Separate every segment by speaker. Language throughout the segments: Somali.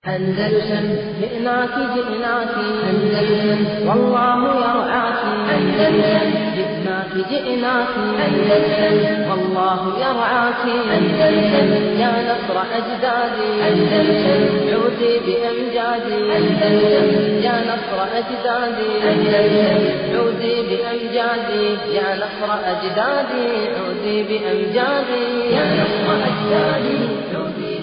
Speaker 1: أندلسن جئناك جئناك أندلسن والله يرعاك أندلسن جئناك جئناك أندلسن والله يرعاك أندلسن يا نصر أجدادي أندلسن عودي بأمجادي أندلسن يا نصر أجدادي أندلسن عودي بأمجادي يا نصر أجدادي عودي بأمجادي يا نصر أجدادي عودي بأمجادي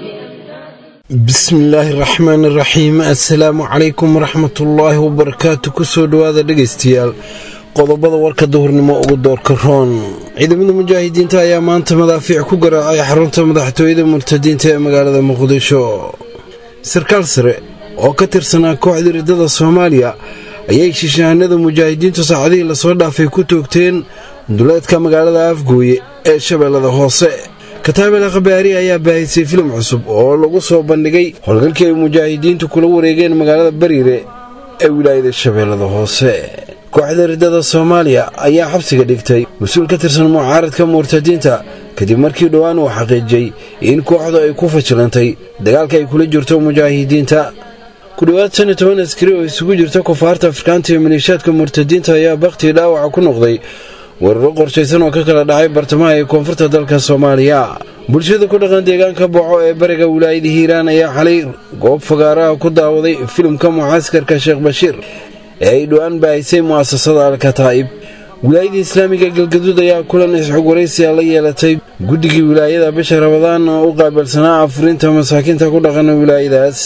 Speaker 2: bismillaahi raxmaani raxiim assalaamu calaykum waraxmatullaahi wabarakaatu kusoo dhowaada dhegaystayaal qodobada warka duhurnimo ugu doorka roon ciidamada mujaahidiinta ayaa maanta madaafiic ku garaacay xarunta madaxtooyada murtadiinta ee magaalada muqdisho sarkaal sare oo ka tirsanaa kooxda riddada soomaaliya ayay shishahanada mujaahidiintu saacadihii lasoo dhaafay ku toogteen duleedka magaalada afgooye ee shabeellada hoose kataabel khabaari ayaa baahisay filim cusub oo lagu soo bandhigay howlgalkii ay mujaahidiintu kula wareegeen magaalada bariire ee wilaayada shabeellada hoose kooxda riddada soomaaliya ayaa xabsiga dhigtay mas-uul ka tirsan mucaaradka murtadiinta kadib markii dhowaan uu xaqiijiyey in kooxdu ay ku fajilantay dagaalka ay kula jirto mujaahidiinta ku dhowaad shan iyo toban askari oo isugu jirta kufaarta afrikaanta iyo maleeshiyaadka murtadiinta ayaa bakhtii dhaawaca ku noqday weeraro qorshaysan oo ka kala dhacay bartamaha ee koonfurta dalka soomaaliya bulshada ku dhaqan deegaanka boco ee bariga wilaayada hiiraan ayaa xalay goob fagaaraha ku daawaday filimka mucaskarka sheekh bashiir ee ay dhowaan baahisay mu'asasada alkataa'ib wilaayada islaamiga galgaduud ayaa kulan isxog waraysiya la yeelatay guddigii wilaayada bisha rabadaan oo u qaabilsanaa afurinta masaakiinta ku dhaqan wilaayadaas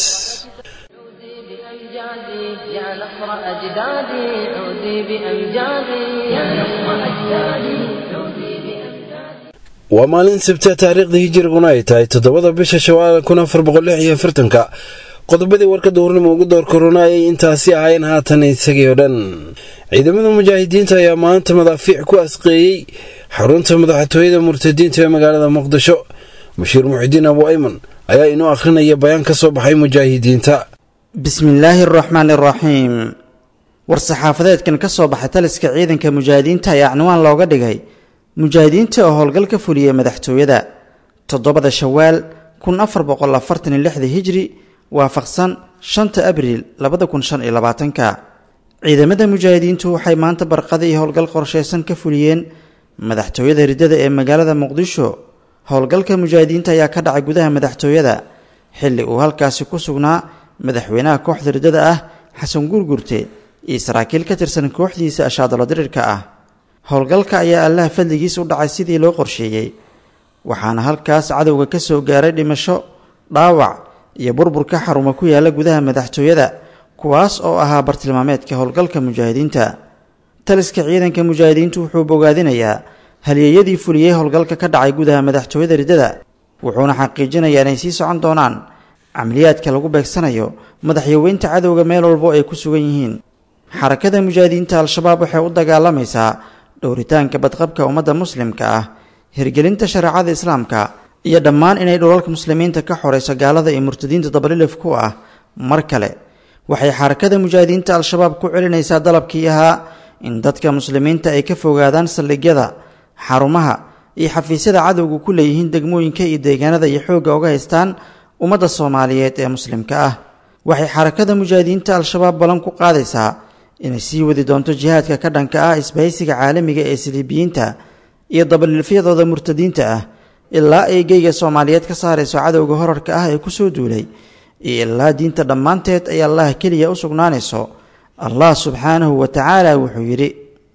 Speaker 1: عودي بأمجادي يا نصر أجدادي عودي بأمجادي يا نصر أجدادي عودي بأمجادي
Speaker 2: waa maalin sabta taariikhda hijiriguna ay tahay toddobada bisha shawaal kun afar boqol lix iyo afartanka qodobadii warka duhurnimo ugu door korona ayay intaasi ahayn haatan isagii oo dhan ciidamada mujaahidiinta ayaa maanta madaafiic ku asqeeyey xarunta madaxtooyada murtadiinta ee magaalada muqdisho bashiir muxidiin abu ayman ayaa inoo akhrinaya bayaan ka soo baxay mujaahidiinta
Speaker 3: bismillaahi araxmaani araxiim war-saxaafadeedkan ka soo baxay taliska ciidanka mujaahidiinta ayaa cinwaan looga dhigay mujaahidiinta oo howlgal ka fuliyey madaxtooyada toddobada shawaal kun afar boqol afartan iyo lixda hijri waafaqsan shanta abriil labada kun shan iyo labaatanka ciidamada mujaahidiintu waxay maanta barqada iyo howlgal qorshaysan ka fuliyeen madaxtooyada riddada ee magaalada muqdisho howlgalka mujaahidiinta ayaa ka dhacay gudaha madaxtooyada xilli uu halkaasi ku sugnaa madaxweynaha kooxda riddada ah xasan gurgurte iyo saraakiil ka tirsan kooxdiisa ashaadalo dirirka ah howlgalka ayaa allaha fadligiis u dhacay sidii loo qorsheeyey waxaana halkaas cadowga ka soo gaaray dhimasho dhaawac iyo burburka xaruma ku yaala gudaha madaxtooyada kuwaas oo ahaa bartilmaameedka howlgalka mujaahidiinta taliska ciidanka mujaahidiintu wuxuu bogaadinayaa halyeeyadii fuliyey howlgalka ka dhacay gudaha madaxtooyada riddada wuxuuna xaqiijinayaa inay sii socon doonaan camaliyaadka lagu beegsanayo madaxyaweynta cadowga meel walbo ay ku sugan yihiin xarakada mujaahidiinta al-shabaab waxay u dagaalamaysaa dhowritaanka badqabka ummadda muslimka ah hirgelinta shareecada islaamka iyo dhammaan inay dhulalka muslimiinta ka xorayso gaalada iyo murtadiinta dabalilif ku ah mar kale waxay xarakada mujaahidiinta al-shabaab ku celinaysaa dalabkii ahaa in dadka muslimiinta ay ka fogaadaan saldhigyada xarumaha iyo xafiisyada cadowga ku leeyihiin degmooyinka iyo deegaanada iyo xoogga uga haystaan ummadda soomaaliyeed ee muslimka ah waxay xarakada mujaahidiinta al-shabaab ballan ku qaadaysaa inay sii wadi doonto jihaadka ka dhanka ah isbahaysiga caalamiga ee siliibiyiinta iyo dabalilfyadooda murtadiinta ah ilaa ay geyga soomaaliyeed ka saarayso cadowga horarka ah ee kusoo duulay iyo ilaa diinta dhammaanteed ay allah keliya u sugnaanayso allah subxaanahu wa tacaala wuxuu yidhi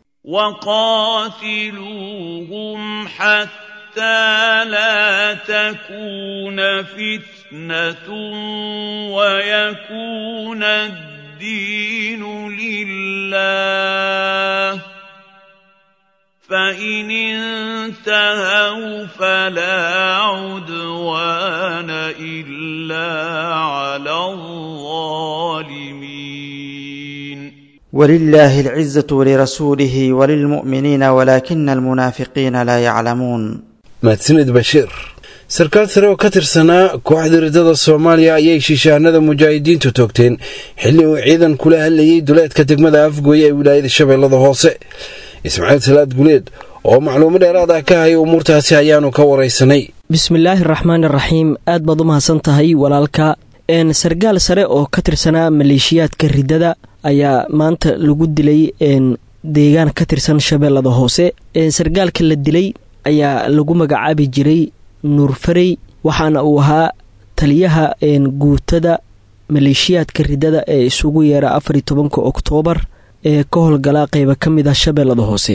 Speaker 4: وقاتلوهم حتى لا تكون فتنة ويكون الدين لله فإن انتهوا فلا عدوان إلا على الظالمين
Speaker 3: ولله العزة ولرسوله وللمؤمنين ولكن المنافقين لا يعلمون
Speaker 2: mahadsanid bashiir sarkaal sare oo ka tirsanaa kooxda riddada soomaaliya ayay shishaanada mujaahidiintu toogteen xilli uu ciidan kula hadlayay duleedka degmada afgooye ee wilaayada shabeellada hoose ismaaciil salaad guleed oo macluumo dheeraad ah ka haya umuurtaasi ayaanu ka waraysanay
Speaker 5: bismillaahi araxmaan iraxiim aad baad u mahadsan tahay walaalka sargaal sare oo ka tirsanaa maleeshiyaadka riddada ayaa maanta lagu dilay deegaan ka tirsan shabeellada hoose sargaalka la dilay ayaa lagu magacaabi jiray nuurfarey waxaana uu ahaa taliyaha guutada maleeshiyaadka riddada ee isugu yeera afariy tobanka oktoobar ee ka howlgala qeyba ka mid ah shabeellada hoose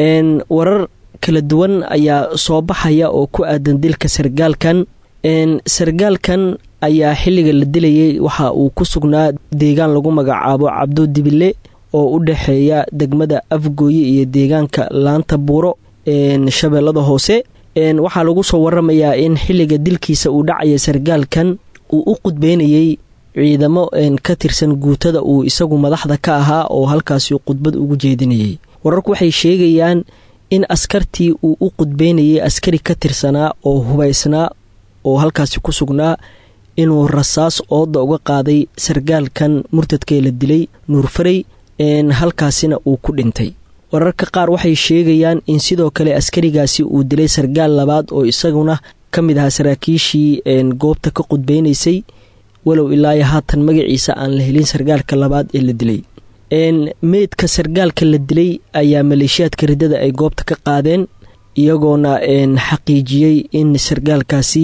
Speaker 5: warar kala duwan ayaa soo baxaya oo ku aadan dilka sargaalkan sargaalkan ayaa xilliga la dilayay waxa uu ku sugnaa deegaan lagu magacaabo cabdo dibile oo u dhexeeya degmada afgooye iyo deegaanka laanta buuro shabeellada hoose waxaa lagu soo waramayaa in xilliga dilkiisa uu dhacaya sargaalkan uu u qudbeynayay ciidamo ka tirsan guutada uu isagu madaxda ka ahaa oo halkaasi khudbad ugu jeedinayay wararku waxay sheegayaan in askartii uu u qudbeynayay askari ka tirsanaa oo hubaysnaa oo halkaasi ku sugnaa inuu rasaas ooda uga qaaday sargaalkan murtadkee la dilay nuurfarey halkaasina uu ku dhintay wararka qaar waxay sheegayaan in sidoo kale askarigaasi uu dilay sargaal labaad oo isaguna ka mid ahaa saraakiishii goobta ka qudbeynaysay walow ilaayo haatan magaciisa aan la helin sargaalka labaad ee la dilay meydka sargaalka la dilay ayaa maleeshiyaadka riddada ay goobta ka qaadeen iyagoona xaqiijiyey in sargaalkaasi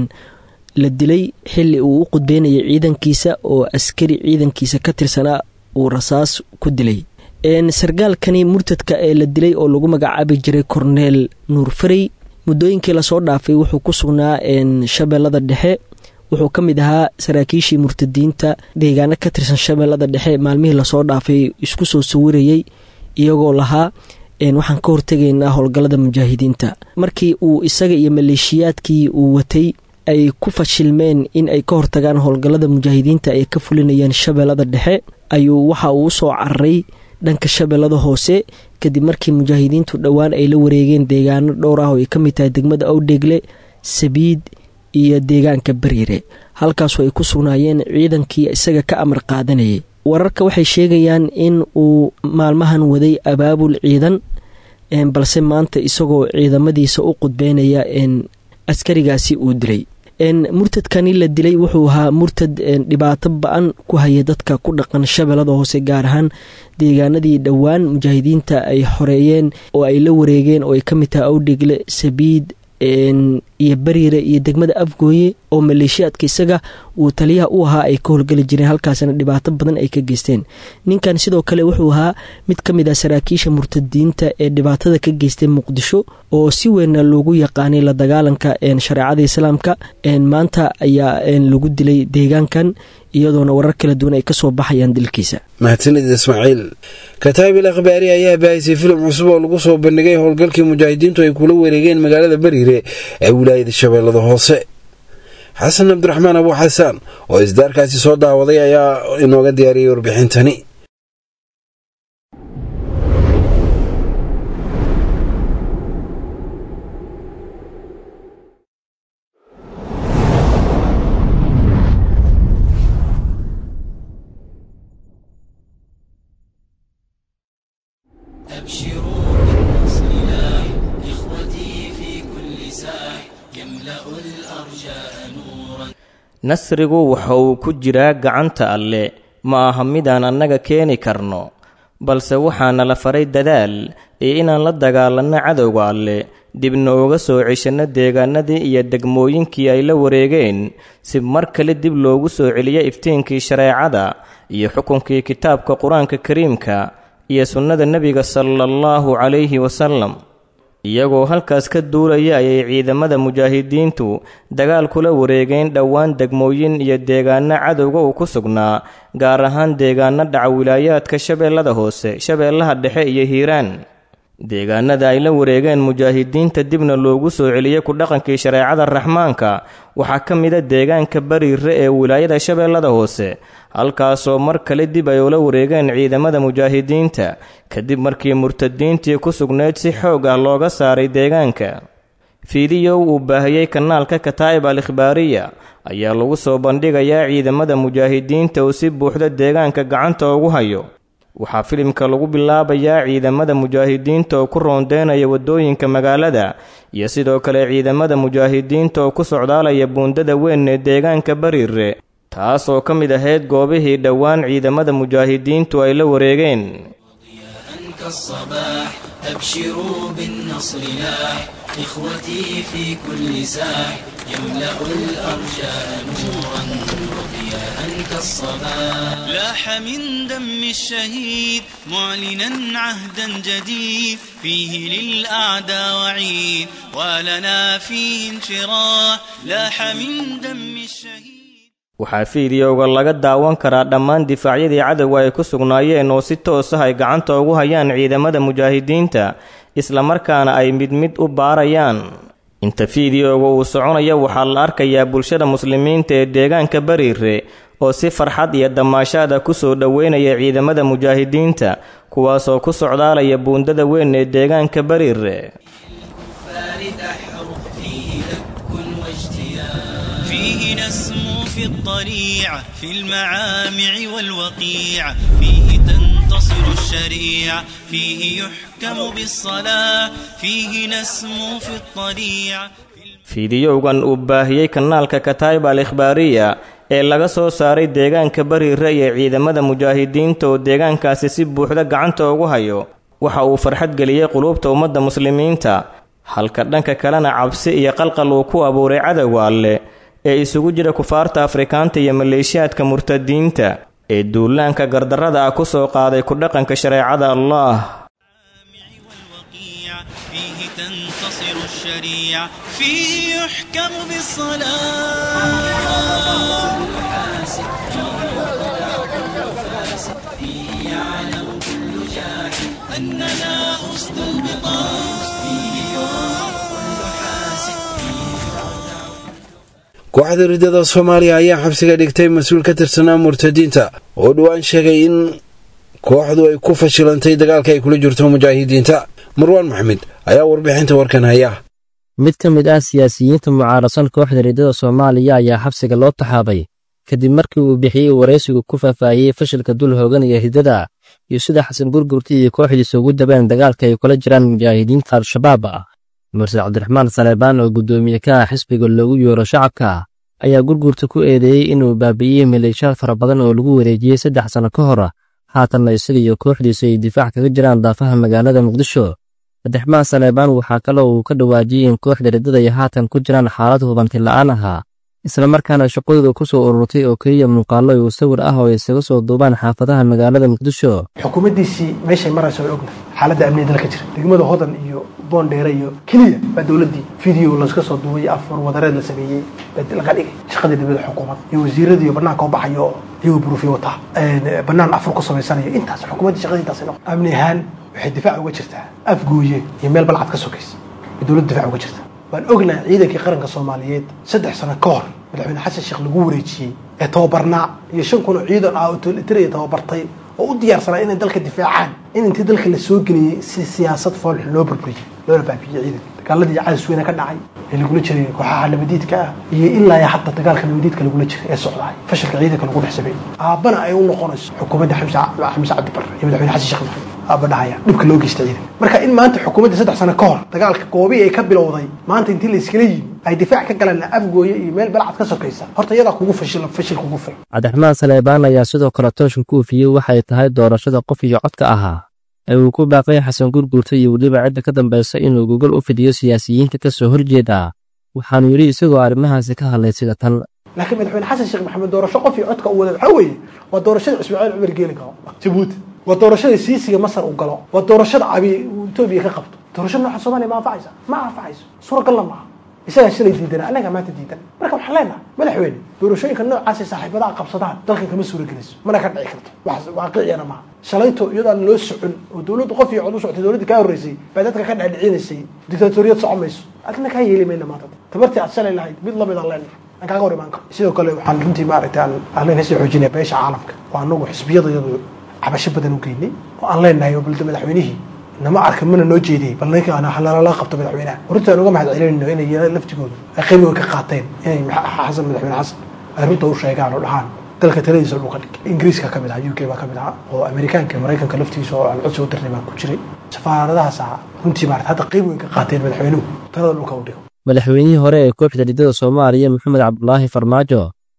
Speaker 5: la dilay xili uu u qudbeynayay ciidankiisa oo askari ciidankiisa ka tirsanaa uu rasaas ku dilay sargaalkani murtadka ee la dilay oo lagu magacaabi jiray korneel nuurfarey muddooyinkii lasoo dhaafay wuxuu ku sugnaa shabeellada dhexe wuxuu ka mid ahaa saraakiishii murtadiinta deegaano ka tirsan shabeellada dhexe maalmihii lasoo dhaafay isku soo sawirayay iyagoo lahaa waxaan ka hortegaynaa howlgallada mujaahidiinta markii uu isaga iyo maleeshiyaadkii uu watay ay ku fashilmeen in ay ka hortagaan howlgallada mujaahidiinta ay ka fulinayeen shabeellada dhexe ayuu waxa uu usoo cararay dhanka shabeellada hoose kadib markii mujaahidiintu dhowaan ay la wareegeen deegaano dhowr ah oo ay ka mid tahay degmada awdheegle sabiid iyo deegaanka bariire halkaasu ay ku sugnaayeen ciidankii isaga ka amar qaadanayay wararka waxay sheegayaan in uu maalmahan waday abaabul ciidan balse maanta isagoo ciidamadiisa u qudbeynaya askarigaasi uu dilay murtadkani la dilay wuxuu ahaa murtad dhibaato ba-an ku haya dadka ku dhaqan shabeellada hoose gaar ahaan deegaanadii dhowaan mujaahidiinta ay xoreeyeen oo ay la wareegeen oo ay ka mid tahay awdhegle sabiid iyo bariire iyo degmada afgooye oo maleeshiyaadka isaga uu taliyaha u ahaa ay ka howlgeli jireen halkaasna dhibaato badan ay ka geysteen ninkan sidoo kale wuxuu ahaa mid ka mid ah saraakiisha murtadiinta ee dhibaatada ka geystay muqdisho oo si weynna loogu yaqaanay la dagaalanka shareecada islaamka maanta ayaa lagu dilay deegaankan iyadoona warar kala duwan ay kasoo baxayaan dilkiisa
Speaker 2: mahadsanid ismaaciil kataabil akhbaari ayaa baahisay filim cusub oo lagu soo bandhigay howlgalkii mujaahidiintu ay kula wareegeen magaalada bariire ee wilaayada shabeellada hoose xasan cabdiraxmaan abu xasaan oo isdaarkaasi soo daawaday ayaa inooga diyaariyey warbixintani
Speaker 6: أبشروا بالنصر لاح إخوتي في كل ساح يملأ الأرجاء نورا
Speaker 7: nasrigu waxa uu ku jiraa gacanta alle ma aha midaan annaga keeni karno balse waxaana la faray dadaal iyo inaan la dagaalanno cadowga alle dibna uga soo ceshanno deegaanadii iyo degmooyinkii ay la wareegeen si mar kale dib loogu soo celiyo iftiinkii shareecada iyo xukunkii kitaabka qur-aanka kariimka iyo sunnada nebiga sala allahu calayhi wasalam iyagoo halkaas ka duulaya ayay ciidamada mujaahidiintu dagaal kula wareegeen dhowaan degmooyin iyo deegaano cadowga uu ku sugnaa gaar ahaan deegaano dhaca wilaayaadka shabeellada hoose shabeellaha dhexe iyo hiiraan deegaanada ay la wareegeen mujaahidiinta dibna loogu soo celiyey ku dhaqankii shareecada raxmaanka waxaa ka mida deegaanka bariire ee wilaayada shabeellada hoose halkaasoo mar kale dib ay ula wareegeen ciidamada mujaahidiinta kadib markii murtadiintii ku sugnayd si xoog ah looga saaray deegaanka fiidiyow uu baahiyey kanaalka kataa'ib al ikhbaariya ayaa lagu soo bandhigayaa ciidamada mujaahidiinta uu si buuxda deegaanka gacanta ugu hayo waxaa filimka lagu bilaabayaa ciidamada mujaahidiinta oo ku roondeynaya waddooyinka magaalada iyo sidoo kale ciidamada mujaahidiinta oo ku socdaalaya buundada weyn ee deegaanka bariire taas oo ka mid ahayd goobihii dhowaan ciidamada mujaahidiintu ay la wareegeen
Speaker 6: كالصباح أبشروا بالنصر لاح إخوتي في كل ساح يملأ الأرجاء نورا وضياء كالصباح
Speaker 8: لاح من دم الشهيد معلنا عهدا جديد فيه للأعداء وعيد ولنا فيه انشراح لاح من دم الشهيد
Speaker 7: waxaa fiidiyowga laga daawan karaa dhammaan difaacyadii cadowga ay ku sugnaayeen oo si toos ah ay gacanta ugu hayaan ciidamada mujaahidiinta islamarkaana ay mid mid u baarayaan inta fiidiyowga uu soconaya waxaa la arkayaa bulshada muslimiinta ee deegaanka bariire oo si farxad iyo damaashaada ku soo dhoweynaya ciidamada mujaahidiinta kuwaasoo ku socdaalaya buundada weyn ee deegaanka bariire
Speaker 6: فارد أحرق فيه دك واجتياح
Speaker 8: فيه نسمو في الضريعة في المعامع والوقيع فيه تنتصر الشريعة فيه يحكم بالصلاة فيه نسمو في الطريعة
Speaker 7: fiidiyowgan uu baahiyey kanaalka kataiba al ikhbaariya ee laga soo saaray deegaanka bariire iyo ciidamada mujaahidiinta oo deegaankaasi si buuxda gacanta ugu hayo waxa uu farxad geliyey quluubta ummadda muslimiinta halka dhanka kalena cabsi iyo qalqal uu ku abuuray cadowga alleh ee isugu jira kufaarta afrikaanta iyo maleeshiyaadka murtadiinta ee duulaanka gardarrada ah ku soo qaaday ku dhaqanka shareecada allah
Speaker 8: والوقيع فيه تنتصر الشريعة فيه يحكم بالصلاة أننا أسد البطاش
Speaker 2: kooxda ridada soomaaliya ayaa xabsiga dhigtay mas-uul ka tirsanaa murtadiinta oo dhowaan sheegay in kooxdu ay ku fashilantay dagaalka ay kula jirto mujaahidiinta marwaan maxamed ayaa warbixinta warkan haya
Speaker 9: mid ka mid ah siyaasiyiinta mucaarasan kooxda ridada soomaaliya ayaa xabsiga loo taxaabay kadib markii uu bixiyey waraysigu ku faahfaahiyey fashilka dul hooganaya ridada iyo sida xasan burgurti iyo kooxdiisa ugu dabeen dagaalka ay kula jiraan mujaahidiinta al-shabaab ah murse cabdiraxmaan saleebaan oo guddoomiye ka ah xisbiga loogu yeero shacabka ayaa gurgurta ku eedeeyey inuu baabi'iyey maleeshaad fara badan oo lagu wareejiyey saddex sanno ka hor haatanna isaga iyo kooxdiisa ay difaac kaga jiraan daafaha magaalada muqdisho cabdiraxmaan saleebaan waxaa kaloo uu ka dhawaajiyey in kooxda riddada ay haatan ku jiraan xaalad hubanti la'aan ahaa islamarkaana shaqadooda ku soo ururtay oo keliya muuqaallo iyo sawir ah oo isaga soo duubaan xaafadaha magaalada muqdisho
Speaker 10: xukuumaddiisii meeshay marayso way ognahay xaaladda amniga dalka jira degmada hodan iyo boondheere iyo keliya baa dowladdii video laska soo duubay afar wadareed la sameeyey baa laga dhigay shaqadii dowladda xukuumad iyo wasiiradii banaanka u baxayo oo iyagoo burufiyo wataa banaan afur ku samaysanayo intaas xukuumaddii shaqadii intaas noqon amni ahaan waxay difaac uga jirtaa afgooye iyo meel balcad ka sokaysa bay dowladda difaac uga jirtaa waan ognahay ciidankii qaranka soomaaliyeed saddex sano ka hor madaxweyne xasan sheekh lagu wareejiyey ee tababarnaa iyo shan kun oo ciidan ah oo tolitariya tababartay oo u diyaarsanaa inay dalka difaacaan in intii dalka la soo geliyey si siyaasad foolxun loo burburiyey loona baabiyey ciidanka dagaaladii cadis weyne ka dhacay ee lagula jiray kooxaha nabadiidka ah iyo ilaa iyo hadda dagaalka nabadiidka lagula jiray ee socdaay fashilka ciidanka lagu dhex sameeyey aabbana ay u noqonayso xukuumadda xamse xamse cabdi barre iyo madaxweyne xasan sheekh maxamed aabba dhahaya dhibka loo geysta ciidanka marka in maanta xukuumadda saddex sano ka hor dagaalka goobii ay ka bilowday maanta intii la iskala yimi ay difaac ka galeen afgooye iyo meel balcad ka sokaysa horta iyadaa kugu fashil fashil kugu filan
Speaker 9: cabdiraxmaan saleebaan ayaa sidoo kale tooshka ku ufiyey waxay tahay doorashada qof iyo codka ahaa ee uu ku baaqay xasan gurguurta iyo weliba cidda ka dambaysa inuu gogol u fidiyo siyaasiyiinta ka soo horjeeda waxaanu yidhi isagoo arrimahaasi ka hadlay sida tan
Speaker 10: laakiin madaxweyne xasan sheekh maxamed doorasho qof iyo codka u wada waxaa weeye waa doorashada ismaaciil cumar geeli galo jabuuti waa doorashada siisiga masar uu galo waa doorashada abi etoobiya ka qabto doorasho nooca soomaaliya ma anfacaysa ma anfacayso suuragalna maaha isagaa shalay diidana annaga maanta diidan marka waxaan leenahay madaxweyne doorashooyinka noocaasay saaxiibadaha qabsadaan dalkan kama suuragelayso mana ka dhici karto wax waaqiciyana maaha shalayto iyadaan loo socon oo dowladdu qof iyo cod u socotay dowladda kaa horreysay baa dadka ka dhadhicinaysay dictatoriyad socon mayso adina kaa yeeli mayna maanta tabartii aad shalay lahayd mid lamid aan leenahay aan kaaga hor imaan karo sidoo kale waxaan runtii maaragtay aan aan kasii xoojinaya beesha caalamka oo anagu xisbiyada iyadu cabasho badan u geynay oo aan leenahay oo balda madaxweynihii nama arka mana noo jeediyey bal ninka halala qabto madaxweynaha runtii aan uga mahad celinayno inay laftigoodu ay qiimiga ka qaateen inay xasan madaxweyne xasan ay runta u sheegaan oo dhahaan dalka taladiisa dhulka dhig ingiriiska ka mid aha u k baa ka mid aha oo amerikaanka maraykanka laftigiisa oo aan codsi u dirnay baa ku jiray safaaradahaas ah runtii maarata hadda qiim weyn ka qaateen madaxweynuhu talada dhulka u dhigo
Speaker 9: madaxweynihii hore ee kooxda riddada soomaaliya maxamed cabdulaahi farmaajo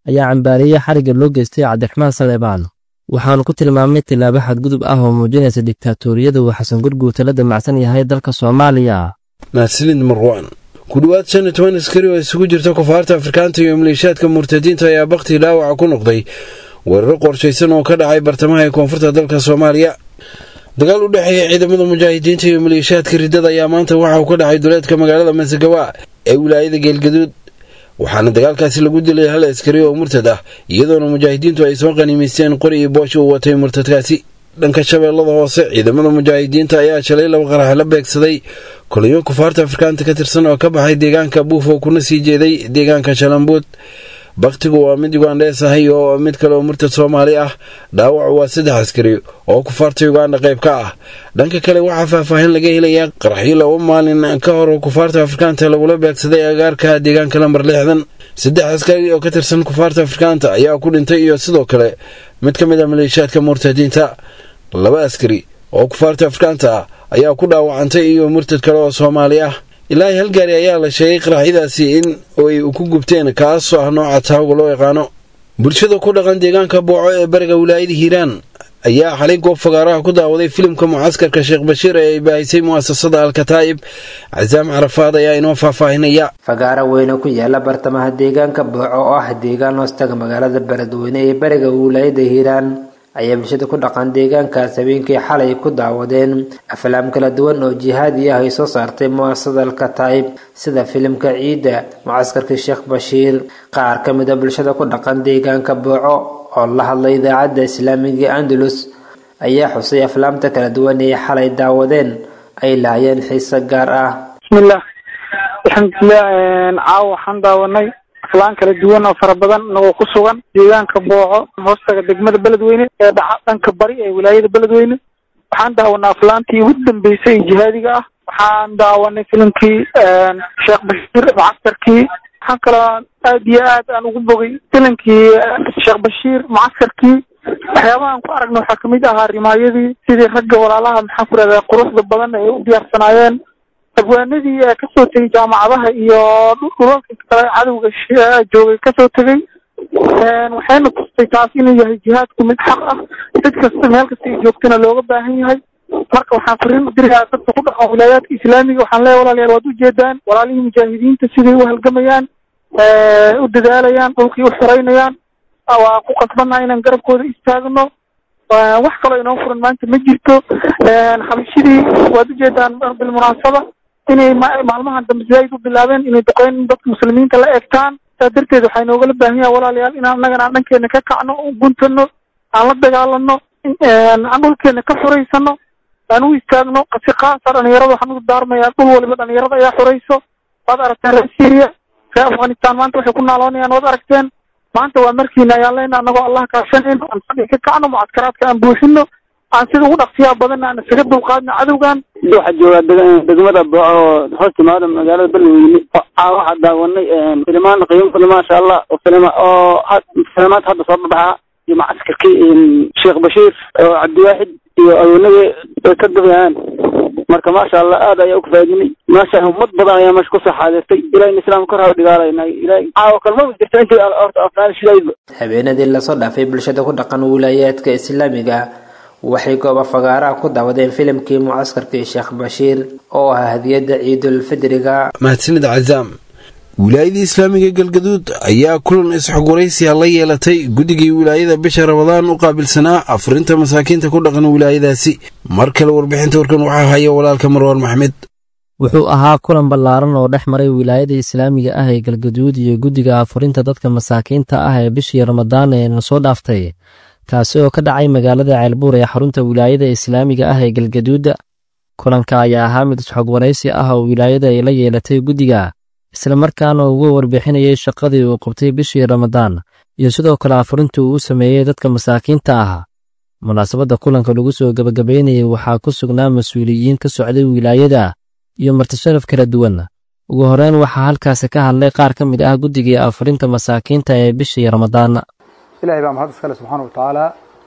Speaker 9: ayaa cambaariyey xarigga loo geystay cabdiraxmaan saleebaan waxaanu ku tilmaamay tillaabo xadgudub ah oo muujinaysa diktaatoriyada uu xasan gurguurta la damacsan yahay dalka soomaaliya
Speaker 2: mahadsanid marwaan ku dhowaad shan iyo toban askari oo isugu jirta kufaarta afrikaanta iyo maleeshiyaadka murtadiinta ayaa baktii dhaawaca ku noqday weeraro qorshaysan oo ka dhacay bartamaha ee koonfurta dalka soomaaliya dagaal u dhexeeya ciidamada mujaahidiinta iyo maleeshiyaadka riddada ayaa maanta waxa uu ka dhacay duleedka magaalada masagawa ee wilaayada geelgaduud waxaana dagaalkaasi lagu dilay hal askari oo murtad ah iyadoona mujaahidiintu ay soo qaniimaysteen qori iyo boosh uu watay murtadkaasi dhanka shabeellada hoose ciidamada mujaahidiinta ayaa shalay laba qarax la beegsaday koliyo kufaarta afrikaanta ka tirsan oo ka baxay deegaanka buufo kuna sii jeeday deegaanka shalambuud baktigu waa mid ugandhees ahay oo mid kale oo murtad soomaali ah dhaawacu waa saddex askari oo kufaarta uganda qayb ka ah dhanka kale waxaa faahfaahin laga helayaa qaraxyo laba maalin ka hor kufaarta afrikaanta lagula beegsaday agaarka deegaanka lambar lixdan saddex askari oo ka tirsan kufaarta afrikaanta ayaa ku dhintay iyo sidoo kale mid ka mid a maleeshiyaadka murtadiinta laba askari oo kufaarta afrikaanta ah ayaa ku dhaawacantay iyo murtad kale oo soomaali ah ilaahay hal gaari ayaa la sheegay qaraxyadaasi in ay ku gubteen kaasoo ah nooca taawga loo yaqaano bulshada ku dhaqan deegaanka booco ee bariga wilaayada hiiraan ayaa xalay goob fagaaraha ku daawaday filimka mucaskarka sheekh bashiir ee ay baahisay mu'asasada alkataa'ib casaam carafaad ayaa inoo faahfaahinaya
Speaker 11: fagaaro weyne ku yaala bartamaha deegaanka booco oo ah deegaan hoostaga magaalada beledweyne ee bariga wilaayada hiiraan ayaa bulshada ku dhaqan deegaankaas habeenkii xalay ku daawadeen aflaam kala duwan oo jihaadi ah ay soo saartay mu'asasada alkataa'ib sida filimka ciidda mucaskarkii sheekh bashiir qaar ka mid a bulshada ku dhaqan deegaanka booco oo la hadlay idaacadda islaamiga andalus ayaa xusay aflaamta kala duwan ee xalay daawadeen ay lahaayeen xiise gaar ah
Speaker 12: bismillaah alxamdulilah caawa waxaan daawanay aflaan kala duwan oo fara badan inagoo ku sugan deegaanka booco hoostaga degmada beledweyne ee dhaca dhanka bari ee wilaayada beledweyne waxaan daawanay aflaantii ugu dambeysay ee jihaadiga ah waxaan daawanay filimkii sheekh bashiir mucaskarkii waxaan kaloo aad iyo aad aan ugu bogay filimkii sheekh bashiir mucaskarkii waxyaabahaan ku aragna waxaa kamid ahaa rimaayadii sidii ragga walaalaha maxaan ku rahdaa quruxda badan ay u diyaarsanaayeen abwaanadii ee kasoo tegay jaamacadaha iyo dhulalka kale cadowga joogay kasoo tegay waxayna tustay taas inuu yahay jihaadku mid xaq ah cid kasta meel kasta ay joogtana looga baahan yahay marka waxaan fariin u dirayaa dadka ku dhaqan wilaayaadka islaamiga waxaan leeyahay walaalayaal waad ujeedaan walaalihii mujaahidiinta siday u halgamayaan u dadaalayaan dhulkii u xoreynayaan waa ku qasbannaha inaan garabkooda istaagno wax kaloo inoo furan maanta ma jirto xabashidii waad ujeedaan bilmunaasaba inay maalmahan dambe zaaid u bilaabeen inay duqeyn dadka muslimiinta la eegtaan saa darteed waxaa inoogala baahan yaha walaalayaal inaan annagana aan dhankeena ka kacno guntano aan la dagaalano aan dhulkeena ka xoreysano aan u istaagno si kaasa dhalinyarada waxaan ugu daarmayaa dhul waliba dhalinyarada ayaa xoreyso waad aragteen reer syria reer afghanistan maanta waxay ku naaloonayaan waad aragteen maanta waa markiina ayaan leenaha annagoo allah kaashanayno aan fadhi ka kacno mucadkaraadka aan buuxino aan sida ugu dhaqsiyaa badanna aan isaga dulqaadno cadowgan
Speaker 13: waxaa joogaa degmada booco oo hoos timaada magaalada beledweyne waxaa daawanay filimaan qiimo badan maasha allah oo filima oo filimaad hadda soo babaxa iyo macaskarkii sheekh bashiir oo cabdiwaaxid iyo adoonadii ay ka dabayaan marka maasha allah aad ayaa ukafaadinay maasha ummad badan ayaa meesha kusoo xaadirtay ilahina islaamka kor haa dhigaalayna ilahay caawa kalmaba jirta intii horta afnaan shidaydba
Speaker 11: habeenadii lasoo dhaafay bulshada ku dhaqan wilaayaadka islaamiga waxay gooba fagaaraha ku daawadeen filimkii mucaskarkii sheekh bashiir oo ah hadiyadda ciidulfidriga
Speaker 2: mahadsanid cazaam wilaayadii islaamiga galgaduud ayaa kulan isxogwaraysiya la yeelatay guddigii wilaayada bisha rabadaan u qaabilsanaa afurinta masaakiinta ku dhaqan wilaayadaasi mar kale warbixinta warkan waxaa haya walaalka marwaan maxmed
Speaker 9: wuxuu ahaa kulan ballaaran oo dhex maray wilaayada islaamiga ah ee galgaduud iyo guddiga afurinta dadka masaakiinta ah ee bishii ramadaan ee na soo dhaaftay kaasi oo ka dhacay magaalada ceelbuur ee xarunta wilaayada islaamiga ah ee galgaduud kulanka ayaa ahaa mid isxogwaraysi ah oo wilaayada ay la yeelatay guddiga islamarkaana uga warbixinayay shaqadii uu qabtay bishii ramadaan iyo sidoo kale afurintii uu u sameeyey dadka masaakiinta ah munaasabadda kulanka lagu soo gebagabaynayay waxaa ku sugnaa mas-uuliyiin ka socday wilaayada iyo martisharaf kala duwan ugu horreyn waxaa halkaasi ka hadlay qaar ka mid ah guddigii afurinta masaakiinta ee bishii ramadaan
Speaker 14: ilaahay baa mahad iskale subxaana wa tacaala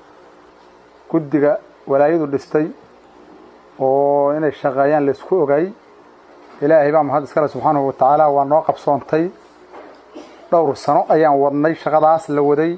Speaker 14: guddiga walaayadu dhistay oo inay shaqeeyaan laysku ogay ilaahay baa mahad iskale subxaanahu wa tacaala waa noo qabsoontay dhowr sano ayaan wadnay shaqadaas la waday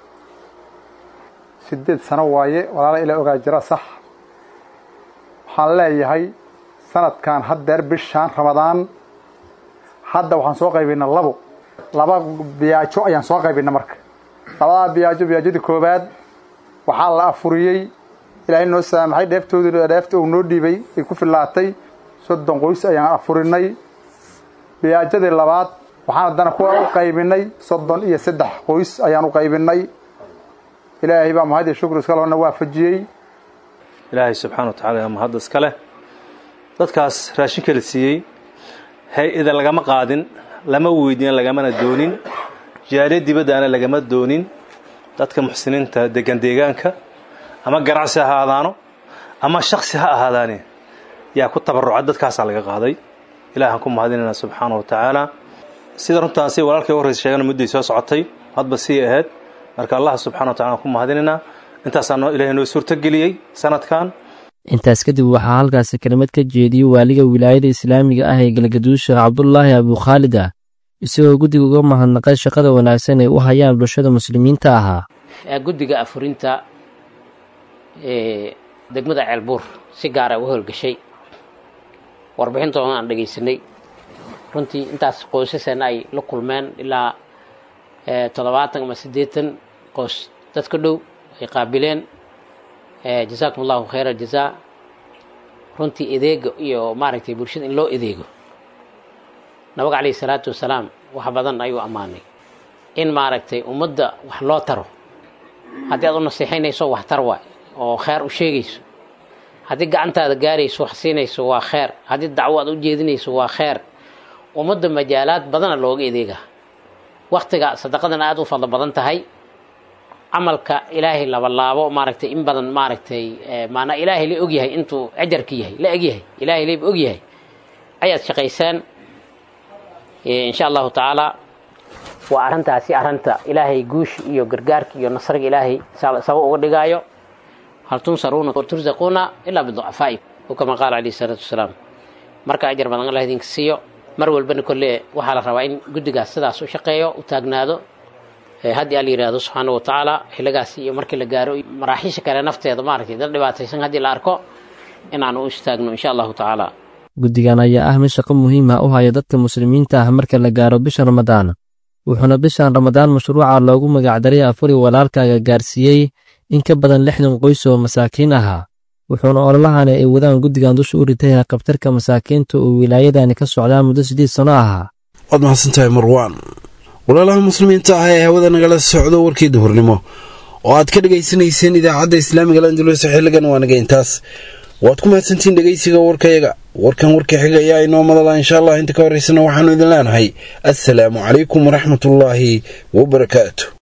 Speaker 14: sideed sano waaye walaala ilaa ogaa jira sax waxaan leeyahay sanadkan haddeer bishaan ramadaan hadda waxaan soo qaybinay labo laba biyaajo ayaan soo qaybinay marka labadaa biyaajo biyaajadii koowaad waxaa la afuriyey ilaahay noo saamaxay dheeftoodii dheefta uu noo dhiibay ay ku fillaatay soddon qoys ayaan afurinay biyaajadii labaad waxaan haddana ku u qaybinay soddon iyo saddex qoys ayaan u qaybinay ilaahay baa mahad iyo shukri iska loona waafajiyey
Speaker 15: ilaahay subxaana wa tacala yaa mahadda iska leh dadkaas raashinka la siiyey hay-ada lagama qaadin lama weydiin lagamana doonin jaariya dibaddaana lagama doonin dadka muxsiniinta degan deegaanka ama ganacsi ha ahaadaano ama shaksi ha ahaadaane yaa ku tabaruca dadkaasaa laga qaaday ilaahaan ku mahadinayna subxaana wa tacaala sida runtaasi walaalkay u horreysa sheegana mudday soo socotay hadba sii ahayd marka allah subxana wa tacala aan ku mahadinaynaa intaasaa noo ilaahay noo suurtogeliyey sanadkan
Speaker 9: intaas kadib waxaa halkaasi kelimad ka jeediyey waaliga wilaayada islaamiga ah ee galgaduusha cabdulaahi abukhaalid ah isagoo guddiga uga mahadnaqay shaqada wanaagsan ay u hayaan bulshada muslimiinta ahaa
Speaker 16: guddiga afurinta ee degmada ceelbuur si gaara u howlgashay warbixintoodan aan dhegaysanay runtii intaas qoysasana ay la kulmeen ilaa toddobaatan ama siddeetan qoys dad ka dhow ay qaabileen jasaakum allahu khayra jazaa runtii edeega iyo maaragtay bulshada in loo edeego nabiga calayhi salaatu wasalaam wax badan ayuu ammaanay in maaragtay ummadda wax loo taro haddii aad u nasiixaynayso wax tar waay oo kheer u sheegayso haddii gacantaada gaarayso wax siinayso waa kheer haddii dacwo aad u jeedinayso waa kheer ummadda majaalaad badana looga edeega waktiga sadaqadana aada u fadlo badan tahay camalka ilaahay labalaabo maaragtay in badan maaragtay maanaa ilaahay la ogyahay intuu ajarka yahay la egyahay ilaahay layba ogyahay ayaad shaqaysaan insha allahu tacaala waa arrintaasi arrinta ilaahay guush iyo gargaarka iyo nasriga ilaahay saba uga dhigaayo hal tunsaruuna turzaquuna ilaa biducafaa'i kama qaala calayhi salaatu wasalaam marka ajar badan allah idinka siiyo mar walbana kolle waxaa la rabaa in guddigaas sidaas u shaqeeyo u taagnaado haddii ala yidhaahdo subxaana wa tacaala xilligaas iyo markii la gaaro maraaxiisha kale nafteeda maaragtay dad dhibaataysan haddii la arko inaanu u istaagno insha allahu tacaala
Speaker 9: guddigan ayaa ah mid shaqo muhiim ah u haya dadka muslimiinta ah marka la gaaro bisha ramadaan wuxuuna bishan ramadaan mashruuca loogu magacdaray afuri walaalkaaga gaarsiiyey in ka badan lixdan qoys oo masaakiin ahaa wuxuuna ololahani ay wadaan guddigan dusha u ritay qabtarka masaakiinta oo wilaayadani ka socdaa muddo siddeed sano ahaa
Speaker 2: waad mahadsantahay marwaan walaalaha muslimiinta ah ee hawada nagala socdo warkii duhurnimo oo aad ka dhegaysanayseen idaacadda islaamiga landulus xilligan waa naga intaas waad ku mahadsantiin dhegaysiga warkayaga warkan warka xiga ayaa inoo madala insha allah inta ka horraysana waxaanu idin leenahay assalaamu calaykum waraxmatullaahi wabarakaatu